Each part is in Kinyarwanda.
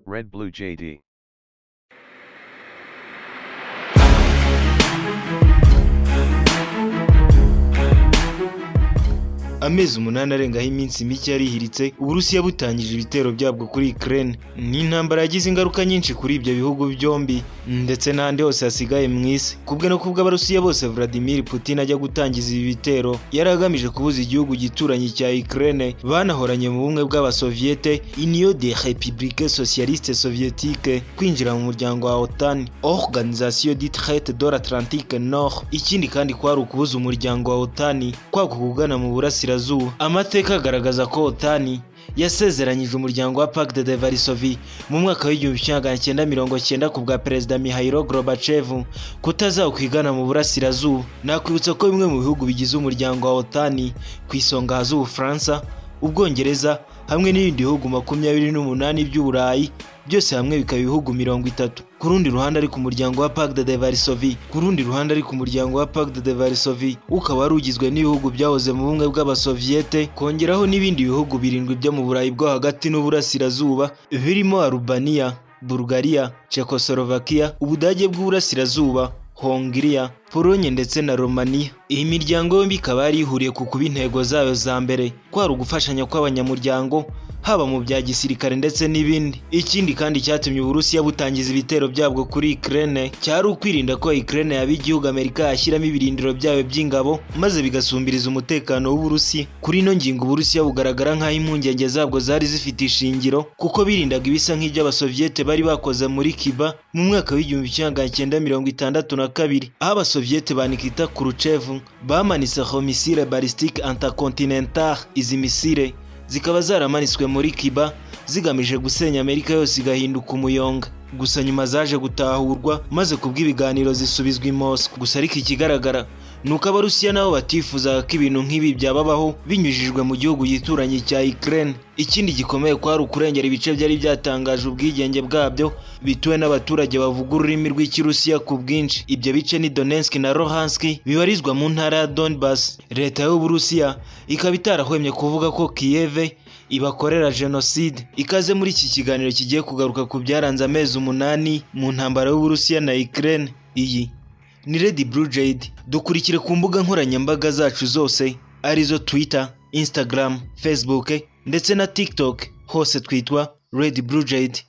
Red Blue JD. amezi umunani arengaho iminsi mike yarihiritse uburusiya butangije ibitero byabwo kuri ukraine ni intambara yagize ingaruka nyinshi kuri ibyo bihugu byombi ndetse n'ahandi hose hasigaye mu isi kubwe no kubwo abarusiya bose vladimir putin ajya gutangiza ibi bitero yari agamije kubuza igihugu gituranyi cya ukraine banahoranye mu bumwe bw'abasoviyete union de république socialiste soviétique kwinjira mu muryango wa otan organisation dit traite de l'atlantique nord ikindi kandi kwari ukubuza umuryango wa otan kwaguka ugana mu burasira burasirazuba amateka agaragaza ko otani yasezeranyije umuryango wa Pacte de Varsovie mu mwaka w'igihumbi kimwe magana cyenda mirongo cyenda ku bwa perezida Mihailo Gorbachev kutazawukwigana mu burasirazuba nakwibutsa ko bimwe mu bihugu bigize umuryango wa otani ku isonga haza Ubufaransa Ubwongereza hamwe n'ibindi bihugu makumyabiri n'umunani by'Uburayi byose hamwe bikaba ibihugu mirongo itatu ku rundi ruhande ari ku muryango wa Pacte de Varsovie ku rundi ruhande ari ku muryango wa Pacte de Varsovie ukaba wari ugizwe n'ibihugu byahoze mu bumwe bw'abasoviyete kongeraho n'ibindi bihugu birindwi byo mu Burayi bwo hagati n'uburasirazuba birimo Albania Bulgaria Czechoslovakia Ubudage bw'uburasirazuba Hongiriya Polonye ndetse na Romania iyi miryango yombi ikaba yari ihuriye ku kuba intego zayo za mbere kwari ugufashanya kw'abanyamuryango haba mu bya gisirikare ndetse n'ibindi ikindi kandi cyatumye uburusiya butangiza ibitero byabwo kuri Ukraine cyari ukwirinda ko Ukraine yaba igihugu Amerika yashyiramo ibirindiro byayo by'ingabo maze bigasumbiriza umutekano w'uburusiya kuri ino ngingo uburusiya bugaragara nk'aho impungenge zabwo zari zifite ishingiro kuko birindaga ibisa nk'iby'abasoviyete bari bakoze muri Cuba mu mwaka w'igihumbi kimwe magana cyenda mirongo itandatu na kabiri aho abasoviyete ba Nikita Khrushchev bamanitse misile ballistique intercontinentale izi misile zikaba zaramanitswe muri Cuba zigamije gusenya Amerika yose igahinduka umuyonga gusa nyuma zaje gutahurwa maze kubw'ibiganiro zisubizwa i Moscow gusa ariko ikigaragara nuko abarusiya nabo batifuzaga ko ibintu nk'ibi byababaho binyujijwe mu gihugu yituranye cya Ukraine ikindi gikomeye kwari ukurengera ibice byari byatangaje ubwigenge bwabyo bituwe n'abaturage bavuga ururimi rw'ikirusiya ku bwinshi ibyo bice ni Donetsk na Luhansk bibarizwa mu ntara ya Donbas leta y'uburusiya ikaba itarahwemye kuvuga ko Kiev ibakorera jenoside ikaze muri iki kiganiro kigiye kugaruka ku byaranze amezi umunani mu ntambara y'uburusiya na Ukraine iyi ni Lady Blue Jade dukurikire ku mbuga nkoranyambaga zacu zose arizo Twitter, Instagram, Facebook ndetse na TikTok hose twitwa Lady Blue Jade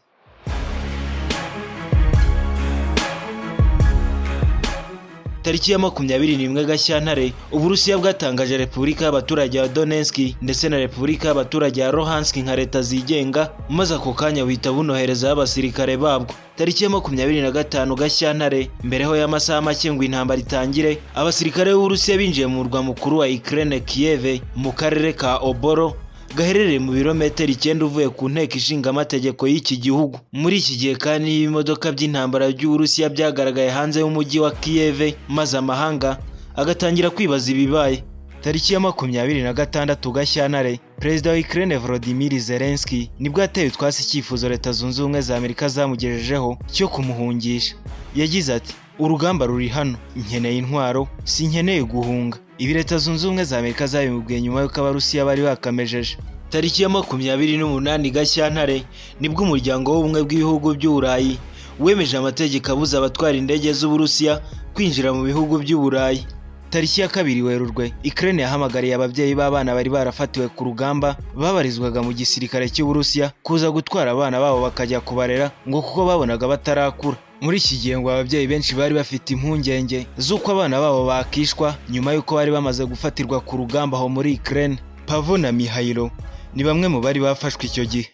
tariki ya makumyabiri n'imwe Gashyantare Uburusiya bwatangaje Repubulika y'abaturage ya Donetsk ndetse na Repubulika y'abaturage ya Luhansk nka leta zigenga maze ako kanya buhita bunoherezaho abasirikare babwo tariki ya makumyabiri na gatanu Gashyantare mbereho y'amasaha make ngo intambara itangire abasirikare b'Uburusiya binjiye mu murwa mukuru wa Ukraine Kiev mu karere ka Oboro gaherereye mu birometero icyenda uvuye ku nteko ishinga amategeko y'iki gihugu muri iki gihe kandi ibimodoka by'intambara by'uburusiya byagaragaye hanze y'umujyi wa Kiev maze amahanga agatangira kwibaza ibibaye tariki ya makumyabiri na gatandatu Gashyantare perezida wa Ukraine Volodymyr Zelensky nibwo yateye utwasi icyifuzo leta zunze ubumwe za Amerika zamugejejeho cyo kumuhungisha yagize ati urugamba ruri hano nkeneye intwaro sinkeneye guhunga ibi leta zunze ubumwe za Amerika zabimubwiye nyuma y'uko abarusiya bari bakamejeje tariki ya makumyabiri n'umunani Gashyantare nibwo umuryango w'ubumwe bw'ibihugu by'uburayi wemeje amategeko abuza abatwara indege z'uburusiya kwinjira mu bihugu by'uburayi tariki ya kabiri werurwe Ukraine yahamagariye ababyeyi b'abana bari barafatiwe ku rugamba babarizwaga mu gisirikare cy'uburusiya kuza gutwara abana babo bakajya kubarera ngo kuko babonaga batarakura muri iki gihe ngo ababyeyi benshi bari bafite impungenge z'uko abana babo bakishwa nyuma y'uko bari bamaze gufatirwa ku rugamba aho muri Ukraine Pavo na Mihailo ni bamwe mu bari bafashwe icyo gihe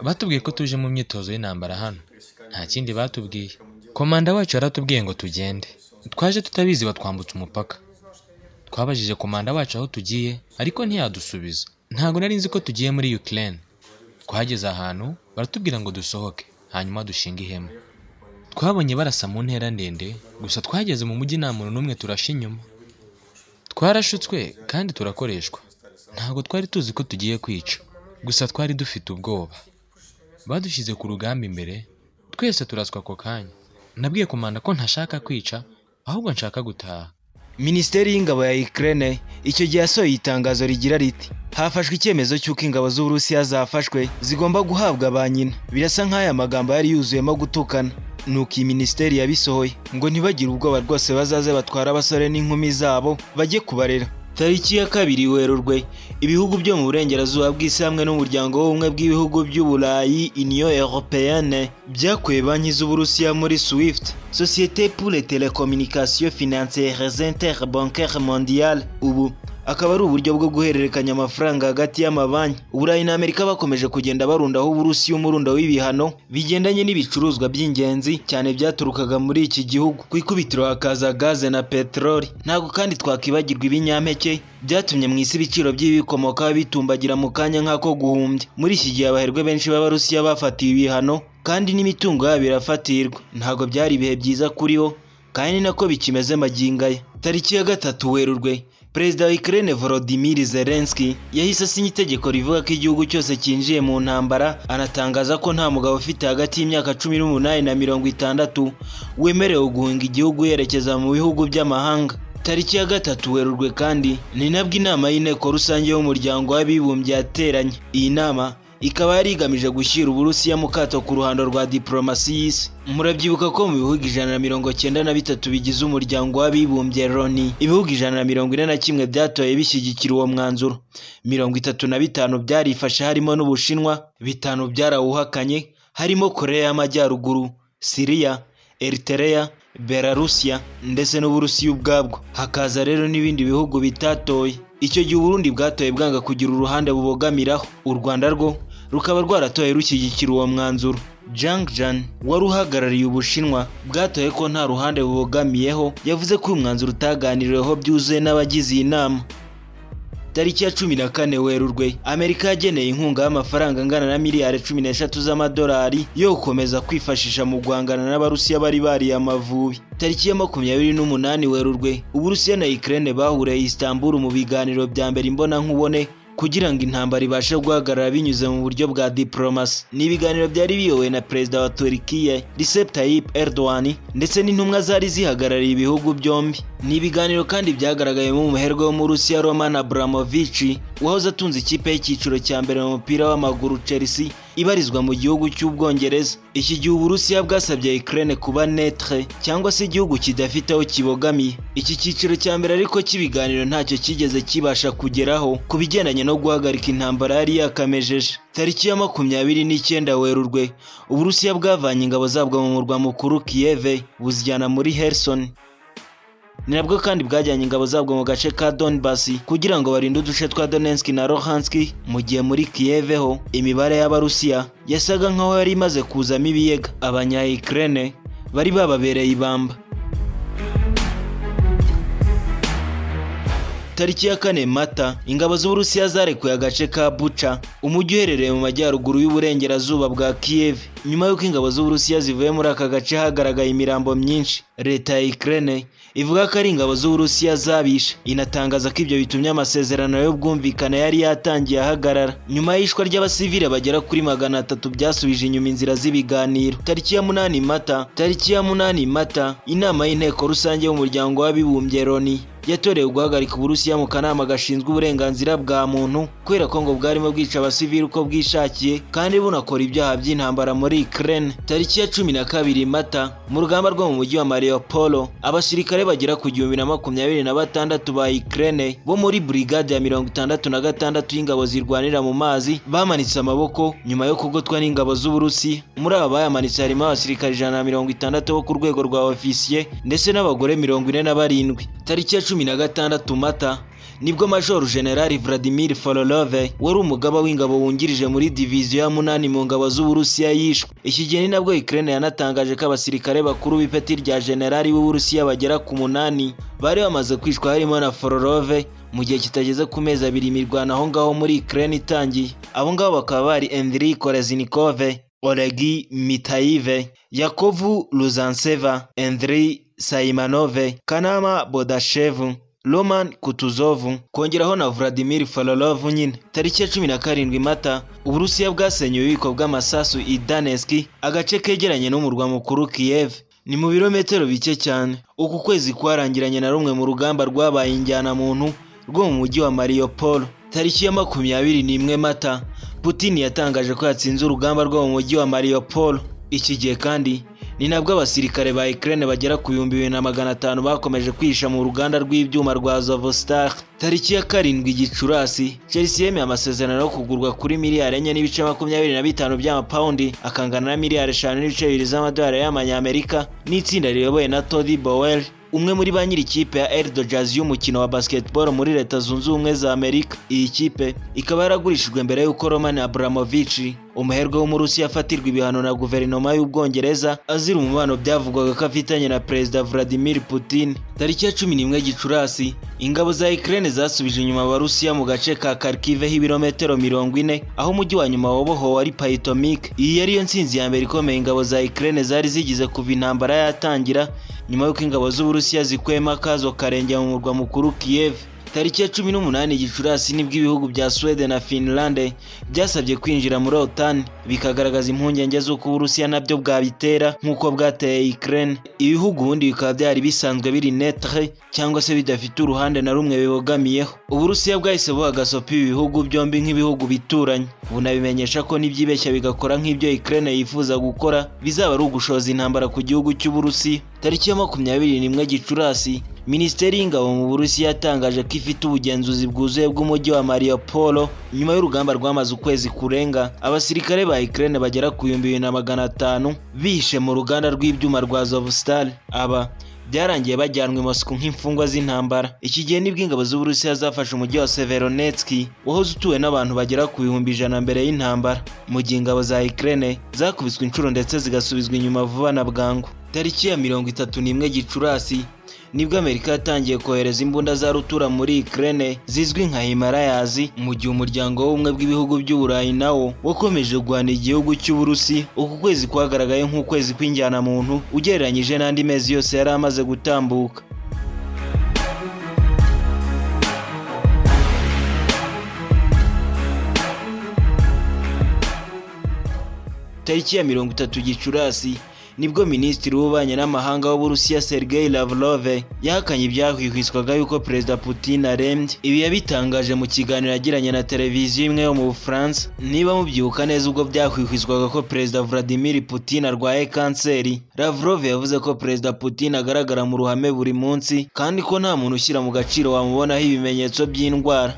batubwiye ko tuje mu myitozo y'intambara hano nta kindi batubwiye komanda wacu yaratubwiye ngo tugende twaje tutabizi batwambutse umupaka twabajije komanda wacu aho tugiye ariko ntiyadusubiza ntabwo nari nzi ko tugiye muri Ukraine twageze ahantu baratubwira ngo dusohoke hanyuma dushinga ihema twabonye barasa mu ntera ndende gusa twageze mu mujyi nta muntu n'umwe turashe inyuma twarashutswe kandi turakoreshwa ntabwo twari tuzi ko tugiye kwica gusa twari dufite ubwoba badushyize ku rugamba imbere twese turaswa ako kanya nabwiye komanda ko ntashaka kwica ahubwo nshaka gutaha minisiteri y'ingabo ya Ukraine icyo gihe yasohoye itangazo rigira riti hafashwe icyemezo cy'uko ingabo z'uburusiya zafashwe zigomba guhabwa ba nyina birasa nk'aya magambo yari yuzuyemo gutukana nuko iyi minisiteri yabisohoye ngo ntibagire ubwoba rwose bazaze batwara abasore n'inkumi zabo bajye kubarera tariki ya kabiri werurwe ibihugu byo mu burengerazuba bw'isi hamwe n'umuryango w'ubumwe bw'ibihugu by'uburayi union européenne byakuye banki z'uburusiya muri swift sosiyete pour les télécommunications financières interbancaires mondiale ubu akaba ari uburyo bwo guhererekanya amafaranga hagati y'amabanki uburayi na amerika bakomeje kugenda barundaho uburusiya umurundo w'ibihano bigendanye n'ibicuruzwa by'ingenzi cyane byaturukaga muri iki gihugu ku ikubitiro hakaza gaze na peteroli ntabwo kandi twakwibagirwa ibinyampeke byatumye mu isi ibiciro by'ibikomokaho bitumbagira mu kanya nk'ako guhumbya muri iki gihe abaherwe benshi b'abarusiya bafatiwe ibihano kandi n'imitungo yabo irafatirwa ntabwo byari ibihe byiza kuri bo kandi ni nako bikimeze magingo aya tariki ya gatatu werurwe perezida wa Ukraine Volodymyr Zelensky yahise asinya itegeko rivuga ko igihugu cyose cyinjiye mu ntambara anatangaza ko nta mugabo ufite hagati y'imyaka cumi n'umunani na mirongo itandatu wemerewe guhunga igihugu yerekeza mu bihugu by'amahanga tariki ya gatatu werurwe kandi ni nabwo inama y'inteko rusange y'umuryango w'abibumbye yateranye iyi nama ikaba yari igamije gushyira uburusiya mu kato ku ruhando rwa diporomasi y'isi murabyibuka ko mu bihugu ijana na mirongo cyenda na bitatu bigize umuryango w'abibumbye loni ibihugu ijana na mirongo ine na kimwe byatoye bishyigikira uwo mwanzuro mirongo itatu na bitanu byarifashe harimo n'ubushinwa bitanu byarawuhakanye harimo koreya y'amajyaruguru siriya eritereya belarusiya ndetse n'uburusiya ubwabwo hakaza rero n'ibindi bihugu bitatoye icyo gihe uburundi bwatoye bwanga kugira uruhande bubogamiraho u rwanda rwo rukaba rwaratoye rushyigikira uwo mwanzuro Zhang Jan wari uhagarariye ubushinwa bwatoye ko nta ruhande bubogamiyeho yavuze ko uyu mwanzuro utaganiriweho byuzuye n'abagize iyi nama tariki ya cumi na kane werurwe amerika yageneye inkunga y'amafaranga angana na miliyari cumi n'eshatu z'amadolari yo gukomeza kwifashisha mu guhangana n'abarusiya bari bariye amavubi tariki ya makumyabiri n'umunani werurwe uburusiya na ukraine bahuriye istanbul mu biganiro bya mbere imbonankubone kugira ngo intambara ibashe guhagarara binyuze mu buryo bwa diporomasi ni ibiganiro byari biyobowe na perezida wa Turkiye Recep Tayyip Erdogan ndetse n'intumwa zari zihagarariye ibihugu byombi ni ibiganiro kandi byagaragayemo umuherwe wo mu Rusiya Roman Abramovich wahoze atunze ikipe y'icyiciro cya mbere mu mupira w'amaguru Chelsea ibarizwa mu gihugu cy'Ubwongereza iki gihe Uburusiya bwasabye Ukraine kuba netre cyangwa se igihugu kidafite aho kibogamiye iki cyiciro cya mbere ariko cy'ibiganiro ntacyo cyigeze kibasha kugeraho ku bigendanye no guhagarika intambara yari yakamejeje tariki ya makumyabiri n'icyenda werurwe Uburusiya bwavanye ingabo zabwo mu murwa mukuru Kiev buzijyana muri Kherson ni nabwo kandi bwajyanye ingabo zabwo mu gace ka Donbass kugira ngo barinde uduce twa Donetsk na Luhansk mu gihe muri Kiev ho imibare y'abarusiya yasaga nk'aho yari imaze kuzamo ibiyega abanya Ukraine bari bababereye ibamba tariki ya kane mata ingabo z'uburusiya zarekuye agace ka buca umujyi uherereye mu majyaruguru y'uburengerazuba bwa kiyev nyuma y'uko ingabo z'uburusiya zivuye muri aka gace hagaragaye imirambo myinshi leta ya ukraine ivuga ko ari ingabo z'uburusiya zabishe inatangaza ko ibyo bitumye amasezerano y'ubwumvikane yari yatangiye ahagarara nyuma y'ishwa ry'abasivile bagera kuri magana atatu byasubije inyuma inzira z'ibiganiro tariki ya munani mata tariki ya munani mata inama y'inteko rusange y'umuryango w'abibumbye loni yatorewe guhagarika uburusiya mu kanama gashinzwe uburenganzira bwa muntu kubera ko ngo bwarimo bwica abasivili uko bwishakiye kandi bunakora ibyaha by'intambara muri Ukraine tariki ya cumi na kabiri mata mu rugamba rwo mu mujyi wa Mariupol abasirikare bagera ku gihumbi na makumyabiri na batandatu ba Ukraine bo muri brigade ya mirongo itandatu na gatandatu y'ingabo zirwanira mu mazi bamanitse amaboko nyuma yo kugotwa n'ingabo z'uburusiya muri aba bayamanitse harimo abasirikare ijana na mirongo itandatu bo ku rwego rwa ofisiye ndetse n'abagore mirongo ine na barindwi tariki ya cumi na gatandatu mata nibwo major general Vladimir Forolove wari umugaba w'ingabo wungirije muri diviziyo ya munani mu ngabo z'Uburusiya yishwe iki gihe ni nabwo Ukraine yanatangaje ko abasirikare bakuru b'ipeti rya generali w'Uburusiya bagera ku munani bari bamaze kwishwa harimo na Forolove mu gihe kitageze ku mezi abiri imirwano aho ngaho muri Ukraine itangiye abo ngabo bakaba bari Andriy Kolesnikov Olegi Mitayive Yakovu Luzanseva Andriy Saimanove, Kanama Bodashevu, Roman Kutuzovu, kongeraho na Vladimir Falolov nyine. Tariki ya cumi na karindwi Mata, Uburusiya bwasenye ububiko bw'amasasu i Danesk, agace kegeranye n'umurwa mukuru Kiev. ni mu birometero bike cyane uku kwezi kwarangiranye na rumwe mu rugamba rwabaye injyanamuntu rwo mu mujyi wa Mariupol tariki ya makumyabiri n'imwe mata Putin yatangaje ko yatsinze urugamba rwo mu mujyi wa Mariupol iki gihe kandi ni nabwo abasirikare ba Ukraine bagera ku bihumbi bibiri na magana atanu bakomeje kwihisha mu ruganda rw'ibyuma rwa Azovstal tariki ya karindwi Gicurasi Chelsea yemeye amasezerano yo kugurwa kuri miliyari enye n'ibice makumyabiri na bitanu by'amapawundi akangana na miliyari eshanu n'ibice bibiri z'amadolari y'amanyamerika n'itsinda riyobowe na Todd Bowell umwe muri ba nyir'ikipe ya Eldo Jazz y'umukino wa basketball muri leta zunze ubumwe za Amerika iyi kipe ikaba yaragurishijwe mbere y'uko Roman Abramovich umuherwe w'umurusi yafatirwa ibihano na guverinoma y'ubwongereza azira umubano byavugwaga ko afitanye na perezida Vladimir Putin tariki ya cumi n'imwe Gicurasi ingabo za Ukraine zasubije inyuma abarusiya mu gace ka Kharkiv h'ibirometero mirongo ine aho umujyi wa nyuma wabohowe ari Paytomik iyi yari yo nsinzi ya mbere ikomeye ingabo za Ukraine zari zigize kuva intambara yatangira nyuma y'uko ingabo z'uburusiya zikwema akazo karengera mu murwa mukuru Kiev tariki ya cumi n'umunani gicurasi nibwo ibihugu bya Sweden na Finland byasabye kwinjira muri OTAN bikagaragaza impungenge z'uko Uburusiya nabyo bwabitera nk'uko bwateye Ukraine ibihugu ubundi bikaba byari bisanzwe biri netre cyangwa se bidafite uruhande na rumwe bibogamiyeho Uburusiya bwahise buhagasopa ibi bihugu byombi nk'ibihugu bituranye bunabimenyesha ko nibyibeshya bigakora nk'ibyo Ukraine yifuza gukora bizaba ari ugushoza intambara ku gihugu cy'Uburusiya tariki ya makumyabiri n'imwe gicurasi Minisiteri y'Ingabo mu Burusiya yatangaje ko ifite ubugenzuzi bwuzuye bw'umujyi wa Mariupol nyuma y'urugamba rwamaze ukwezi kurenga abasirikare ba Ukraine bagera ku bihumbi bibiri na magana atanu bihishe mu ruganda rw'ibyuma rwa Azovstal aba byarangiye bajyanwe i Moscow nk'imfungwa z'intambara iki gihe nibwo ingabo z'Uburusiya zafashe umujyi wa Severodonetsk wahoze utuwe n'abantu bagera ku bihumbi ijana mbere y'intambara mu gihe ingabo za Ukraine zakubiswe inshuro ndetse zigasubizwa inyuma vuba na bwangu tariki ya mirongo itatu n'imwe Gicurasi nibwo Amerika yatangiye kohereza imbunda za rutura muri Ukraine zizwi nka Himalayas mu gihe umuryango w'ubumwe bw'ibihugu by'Uburayi nawo wakomeje guhana igihugu cy'Uburusi uku kwezi kwagaragaye nk'ukwezi kw'injyanamuntu ugereranyije n'andi mezi yose yari amaze gutambuka tariki ya mirongo itatu Gicurasi nibwo minisitiri w'ububanyi n'amahanga w'uburusiya Sergei Lavrov yahakanye ibyahwihwiswaga yuko perezida Putin arembye ibi yabitangaje mu kiganiro yagiranye na televiziyo imwe yo mu Bufaransa niba mubyibuka neza ubwo byahwihwiswaga ko perezida Vladimir Putin arwaye kanseri Lavrov yavuze ko perezida Putin agaragara mu ruhame buri munsi kandi ko nta muntu ushyira mu gaciro wamubonaho ibimenyetso by'indwara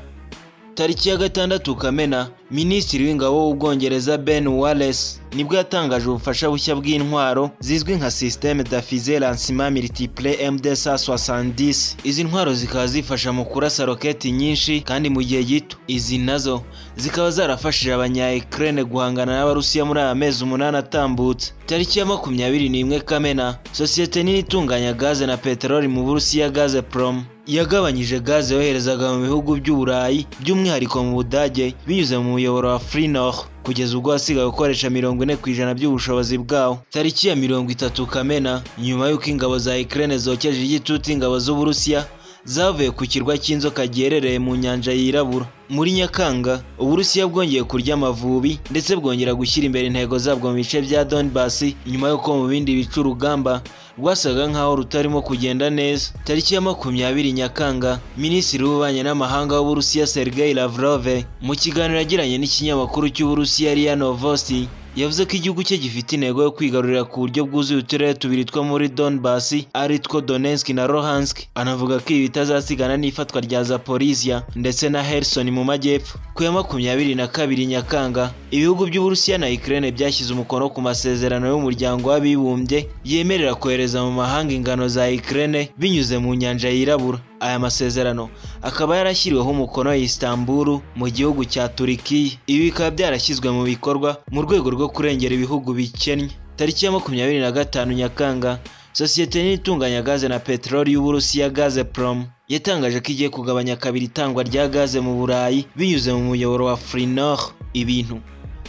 tariki ya gatandatu Kamena Minisitiri w'Ingabo w'Ubwongereza Ben Wallace nibwo yatangaje ubufasha bushya bw'intwaro zizwi nka systeme d'affizé lancement multiple MD-170 izi ntwaro zikaba zifasha mu kurasa roketi nyinshi kandi mu gihe gito izi nazo zikaba zarafashije abanya-Ukraine guhangana n'Abarusiya muri aya mezi umunani atambutse tariki ya makumyabiri n'imwe Kamena sosiyete nini itunganya gaze na peteroli mu Burusiya Gazprom yagabanyije gaze yoherezaga mu bihugu by'uburayi by'umwihariko mu budage binyuze mu muyoboro wa Frinor kugeza ubwo wasigaye gukoresha mirongo ine ku ijana by'ubushobozi bwawo tariki ya mirongo itatu Kamena nyuma y'uko ingabo za Ukraine zokeje igitutu ingabo z'Uburusiya zavuye ku kirwa cy'inzoka giherereye mu nyanja yirabura muri Nyakanga Uburusiya bwongeye kurya amavubi ndetse bwongera gushyira imbere intego zabwo mu bice bya Donbass nyuma y'uko mu bindi bice urugamba rwasaga nk'aho rutarimo kugenda neza tariki ya makumyabiri Nyakanga Minisitiri w'Ububanyi n'Amahanga w'Uburusiya Sergei Lavrov mu kiganiro yagiranye n'ikinyamakuru cy'Uburusiya RIA Novosti yavuze ko igihugu cye gifite intego yo kwigarurira ku buryo bwuzuye uturere tubiri two muri Donbass ari two Donetsk na Luhansk anavuga ko ibi bitazasigana n'ifatwa rya Zaporizhia ndetse na Kherson mu majyepfo ku ya makumyabiri na kabiri Nyakanga ibihugu by'Uburusiya na Ukraine byashyize umukono ku masezerano y'umuryango w'abibumbye yemerera kohereza mu mahanga ingano za Ukraine binyuze mu nyanja yirabura aya masezerano akaba yarashyiriweho umukono i Istanbul mu gihugu cya Turikiya ibi bikaba byarashyizwe mu bikorwa mu rwego rwo kurengera ibihugu bikennye tariki ya makumyabiri na gatanu Nyakanga sosiyete nini itunganya gaze na peteroli y'Uburusiya Gazprom yatangaje ko igiye kugabanya kabiri itangwa rya gaze mu Burayi binyuze mu muyoboro wa Frinor ibintu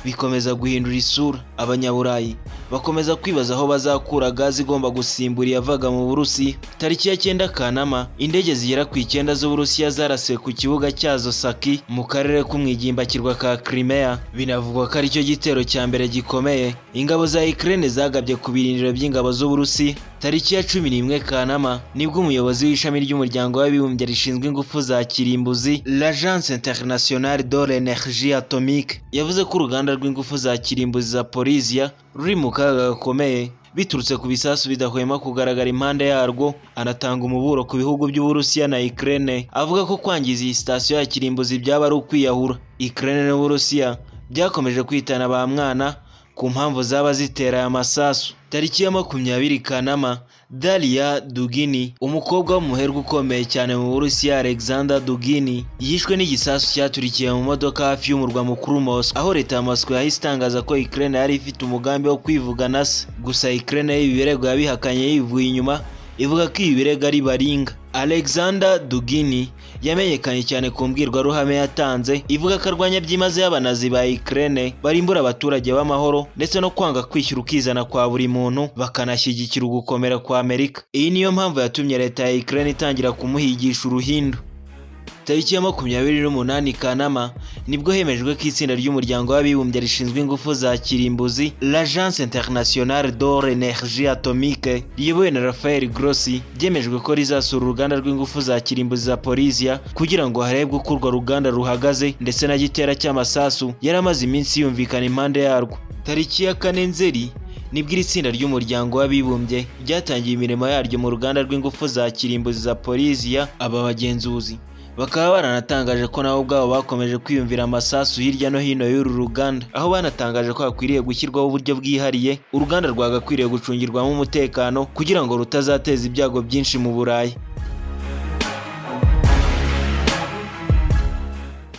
bikomeza guhindura isura abanyaburayi bakomeza kwibaza aho bazakura gazi igomba gusimbura iyavaga mu burusiya tariki ya cyenda kanama indege zigera ku icyenda z'uburusiya zarasiwe ku kibuga cyazo saki mu karere k'umwigimbakirwa ka Crimea binavugwa ko aricyo gitero cya mbere gikomeye ingabo za Ukraine zagabye ku birindiro by'ingabo z'uburusi tariki ya cumi n'imwe kanama nibwo umuyobozi w'ishami ry'umuryango w'abibumbye rishinzwe ingufu za kirimbuzi l'agence internationale de l'énergie atomique yavuze ko uruganda rw'ingufu za kirimbuzi za Polisia ruri mu kaga gakomeye biturutse ku bisasu bidahwema kugaragara impande yarwo anatanga umuburo ku bihugu by'uburusiya na Ukraine avuga ko kwangiza iyi sitasiyo ya kirimbuzi byaba ari ukwiyahura Ukraine n'uburusiya byakomeje kwitana ba mwana ku mpamvu zaba zitera aya masasu tariki ya makumyabiri kanama Dalia Dugini umukobwa w'umuherwe ukomeye cyane mu Burusiya Alexander Dugini yishwe n'igisasu cyaturikiye mu modoka hafi y'umurwa mukuru Moscow aho leta ya Moscow yahise itangaza ko Ukraine yari ifite umugambi wo kwivugana se gusa Ukraine y'ibi birego yabihakanye yivuye inyuma ivuga ko ibi birego ari baringa Alexander Dugini yamenyekanye cyane ku mbwirwaruhame yatanze ivuga ko arwanya byimazeyo abanazi ba Ukraine barimbura abaturage b'amahoro ndetse no kwanga kwishyura ukizana kwa buri muntu bakanashyigikira ugukomera kwa Amerika iyi niyo mpamvu yatumye leta ya Ukraine itangira kumuhigisha uruhindu tariki ya makumyabiri n'umunani Kanama nibwo hemejwe ko itsinda ry'umuryango w'abibumbye rishinzwe ingufu za kirimbuzi l'Agence Internationale de l'Énergie Atomique riyobowe na Rafael Grossi byemejwe ko rizasura uruganda rw'ingufu za kirimbuzi za Polisia kugira ngo harebwe uko urwo ruganda ruhagaze ndetse na gitera cy'amasasu yari amaze iminsi yumvikana impande yarwo tariki ya kane Nzeri nibwo iri tsinda ry'umuryango w'abibumbye ryatangiye imirimo yaryo mu ruganda rw'ingufu za kirimbuzi za Polisia aba bagenzuzi bakaba baranatangaje ko nabo ubwabo bakomeje kwiyumvira amasasu hirya no hino y'uru ruganda aho banatangaje ko hakwiriye gushyirwaho uburyo bwihariye uruganda rwagakwiriye gucungirwamo umutekano kugira ngo rutazateza ibyago byinshi mu burayi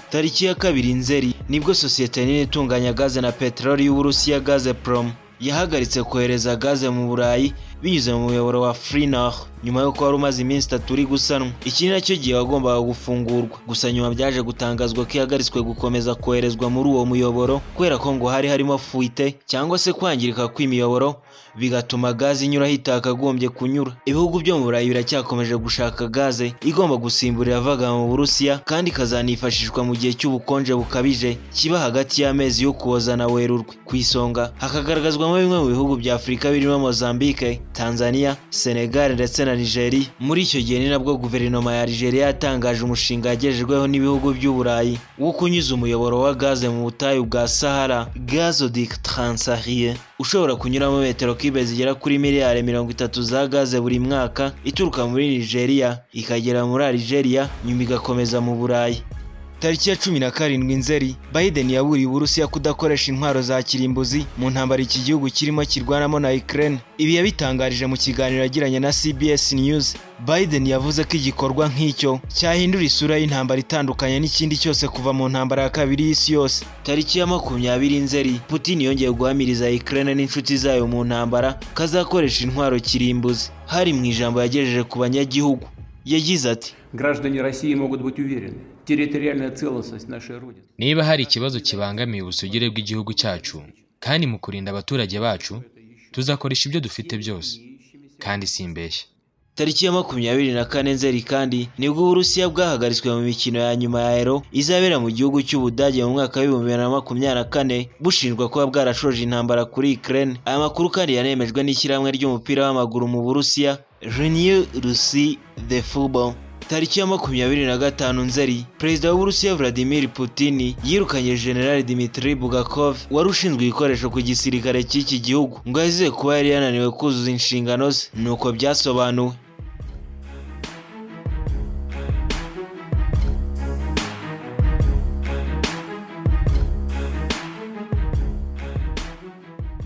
tariki ya kabiri nzeri nibwo sosiyete nini itunganya gaze na peteroli y'uburusiya gazeprom yahagaritse kohereza gaze mu burayi binyuze mu muyoboro wa Freenor nyuma y'uko wari umaze iminsi itatu uri gusanwa iki ni nacyo gihe wagombaga gufungurwa gusa nyuma byaje gutangazwa ko ihagaritswe gukomeza koherezwa muri uwo muyoboro kubera ko ngo hari harimo fuite cyangwa se kwangirika kw'imiyoboro bigatuma gaze inyura aho itakagombye kunyura ibihugu byo mu burayi biracyakomeje gushaka gaze igomba gusimbura iyavaga mu burusiya kandi ikazanifashishwa mu gihe cy'ubukonje bukabije kiba hagati y'amezi yo kuhoza na werurwe ku isonga hakagaragazwamo bimwe mu bihugu bya afurika birimo mozambique tanzania senegal ndetse na nigeria muri icyo gihe ni nabwo guverinoma ya nigeria yatangaje umushinga yagejejweho n'ibihugu by'uburayi wo kunyuza umuyoboro wa gaze mu butayu bwa sahara gazodic transarie ushobora kunyuramo metero kibe zigera kuri miliyari mirongo itatu za gaze buri mwaka ituruka muri nigeria ikagera muri algeria nyuma igakomeza mu burayi tariki ya cumi na karindwi nzeri Biden yaburiye uburusiya kudakoresha intwaro za kirimbuzi mu ntambara iki gihugu kirimo kirwanamo na Ukraine ibi yabitangarije mu kiganiro yagiranye na CBS News Biden yavuze ko igikorwa nk'icyo cyahindura isura y'intambara itandukanye n'ikindi cyose kuva mu ntambara ya kabiri y'isi yose tariki ya makumyabiri nzeri Putin yongeye guhamiriza Ukraine n'inshuti zayo mu ntambara kazakoresha intwaro kirimbuzi hari mu ijambo yagejeje ku banyagihugu yagize ati Граждане России могут быть уверены, территориальная целостность нашей Родины. niba hari ikibazo kibangamiye ubusugire bw'igihugu cyacu kandi mu kurinda abaturage bacu tuzakoresha ibyo dufite byose kandi simbeshya tariki ya makumyabiri na kane nzeri kandi nibwo uburusiya bwahagaritswe mu mikino ya nyuma ya ero izabera mu gihugu cy'ubudage mu mwaka w'ibihumbi bibiri na makumyabiri na kane bushinjwa kuba bwarashoje intambara kuri Ukraine aya makuru kandi yanemejwe n'ishyirahamwe ry'umupira w'amaguru mu burusiya Renew Russie the Football tariki ya makumyabiri na gatanu nzeri perezida w'uburusiya vladimir putin yirukanye generali dimitri bugakov wari ushinzwe ibikoresho ku gisirikare cy'iki gihugu ngo yazize kuba yari yananiwe kuzuza inshingano ze nuko byasobanuwe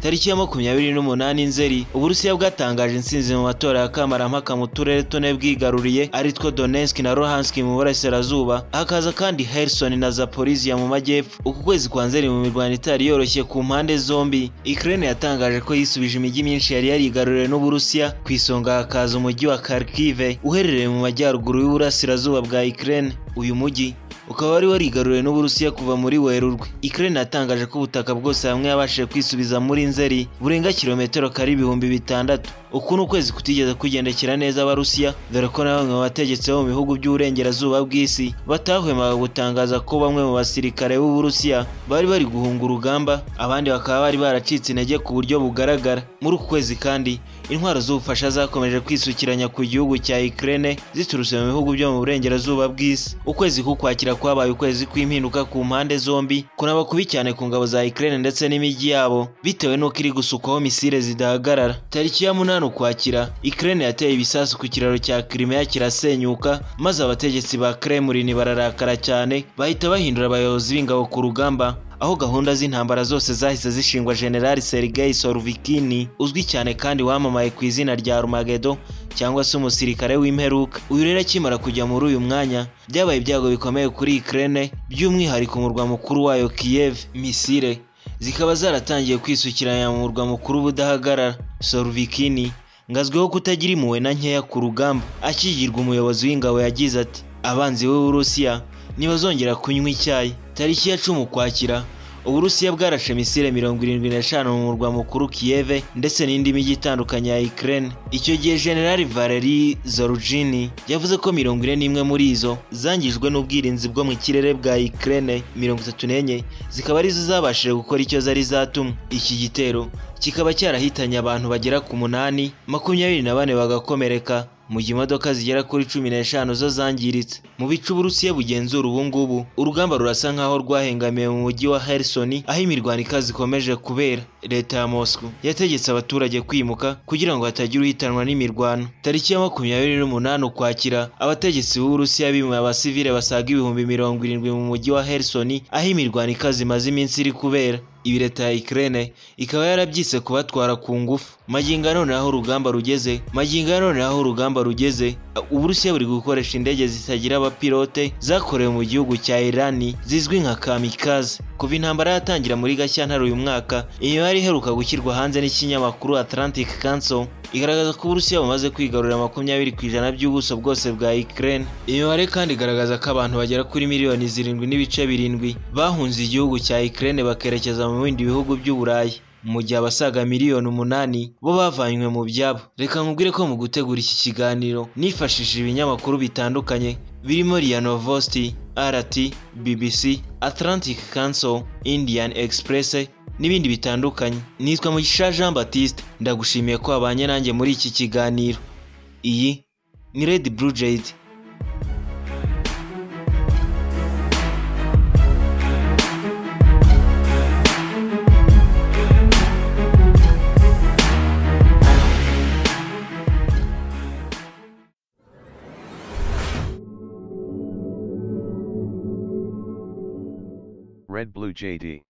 tariki ya makumyabiri n'umunani nzeri uburusiya bwatangaje intsinzi mu matora ya kamarampaka mu turere tune bwigaruriye aritwo donetsk na luhansk mu burasirazuba hakaza kandi herson na zaporizhia mu majyepfo uku kwezi kwa nzeri mu mirwano itari yoroshye ku mpande zombi ukraine yatangaje ko yisubije imijyi myinshi yari yarigaruriwe n'uburusiya ku isonga hakaza umujyi wa kharkiv uherereye mu majyaruguru y'uburasirazuba bwa ukraine uyu mujyi ukaba wari warigaruriwe n'uburusiya kuva muri werurwe ikirere yatangaje ko ubutaka bwose hamwe yabashije kwisubiza muri nzeri burenga kilometero kare ibihumbi bitandatu uku ni ukwezi kutigeze kugendekera neza abarusiya dore ko na bamwe mu bategetsi bo mu bihugu by'uburengerazuba bw'isi batahwemaga gutangaza ko bamwe mu basirikare b'uburusiya bari bari guhunga urugamba abandi bakaba bari baracitse intege ku buryo bugaragara muri uku kwezi kandi intwaro z'ubufasha zakomeje kwisukiranya ku gihugu cya Ukraine ziturutse mu bihugu byo mu burengerazuba bw'isi ukwezi k'ukwakira kwabaye ukwezi kw'impinduka ku mpande zombi kunaba kubi cyane ku ngabo za Ukraine ndetse n'imijyi yabo bitewe n'uko iri gusukwaho misile zidahagarara tariki ya munani ukwakira Ukraine yateye ibisasu ku kiraro cya Crimea kirasenyuka maze abategetsi ba Kremlin bararakara cyane bahita bahindura abayobozi b'ingabo ku rugamba aho gahunda z'intambara zose zahise zishingwa General Sergei Sorvikini uzwi cyane kandi wamamaye ku izina rya Armagedo cyangwa se umusirikare w'imperuka uyu rero akimara kujya muri uyu mwanya byabaye ibyago bikomeye kuri Ukraine by'umwihariko umurwa mukuru wayo Kiev misile zikaba zaratangiye kwisukiranya mu murwa mukuru budahagarara Sorvikini ngazwiho kutagira impuhwe na nkeya ku rugamba akigirwa umuyobozi w'ingabo yagize ati abanzi b'Uburusiya ntibazongera kunywa icyayi tariki ya cumi ukwakira uburusiya bwarashe misile mirongo irindwi n'eshanu mu murwa mukuru kiyeve ndetse n'indi mijyi itandukanye ya Ukraine icyo gihe generali valeri zorujini yavuze ko mirongo ine n'imwe muri izo zangijwe n'ubwirinzi bwo mu kirere bwa Ukraine mirongo itatu n'enye zikaba arizo zabashije gukora icyo zari zatumwe iki gitero kikaba cyarahitanye abantu bagera ku munani makumyabiri na bane bagakomereka mu gihe imodoka zigera kuri cumi n'eshanu zo zangiritse mu bice uburusiya bugenzura ubu ngubu urugamba rurasa nk'aho rwahengamiwe mu mujyi wa Kherson aho imirwano ikaze ikomeje kubera leta ya Moscow yategetse abaturage kwimuka kugira ngo hatagira uhitanwa n'imirwano tariki ya makumyabiri n'umunani ukwakira abategetsi b'uburusiya bimuye abasivile basaga ibihumbi mirongo irindwi mu mujyi wa Kherson aho imirwano ikaze imaze iminsi iri kubera ibi leta ya Ukraine ikaba yarabyise kubatwara ku ngufu magingo ya none aho urugamba rugeze magingo ya none aho urugamba rugeze uburusiya buri gukoresha indege zitagira abapilote zakorewe mu gihugu cya Iran zizwi nka kamikaze kuva intambara yatangira muri Gashyantare uyu mwaka imibare iheruka gushyirwa hanze n'ikinyamakuru Atlantic Council igaragaza ko uburusiya bumaze kwigarurira makumyabiri ku ijana by'ubuso bwose bwa Ukraine imibare kandi igaragaza ko abantu bagera kuri miliyoni zirindwi n'ibice birindwi bahunze igihugu cya Ukraine bakerekeza mu bindi bihugu by'uburayi mu gihe abasaga miliyoni umunani bo bavanywe mu byabo reka nkubwire ko mu gutegura iki kiganiro nifashishije ibinyamakuru bitandukanye birimo RIA Novosti RT BBC Atlantic Council Indian Express n'ibindi bitandukanye nitwa Mugisha Jean Baptiste ndagushimiye ko wabanye nanjye muri iki kiganiro iyi ni Red Blue Jade Red Blue JD.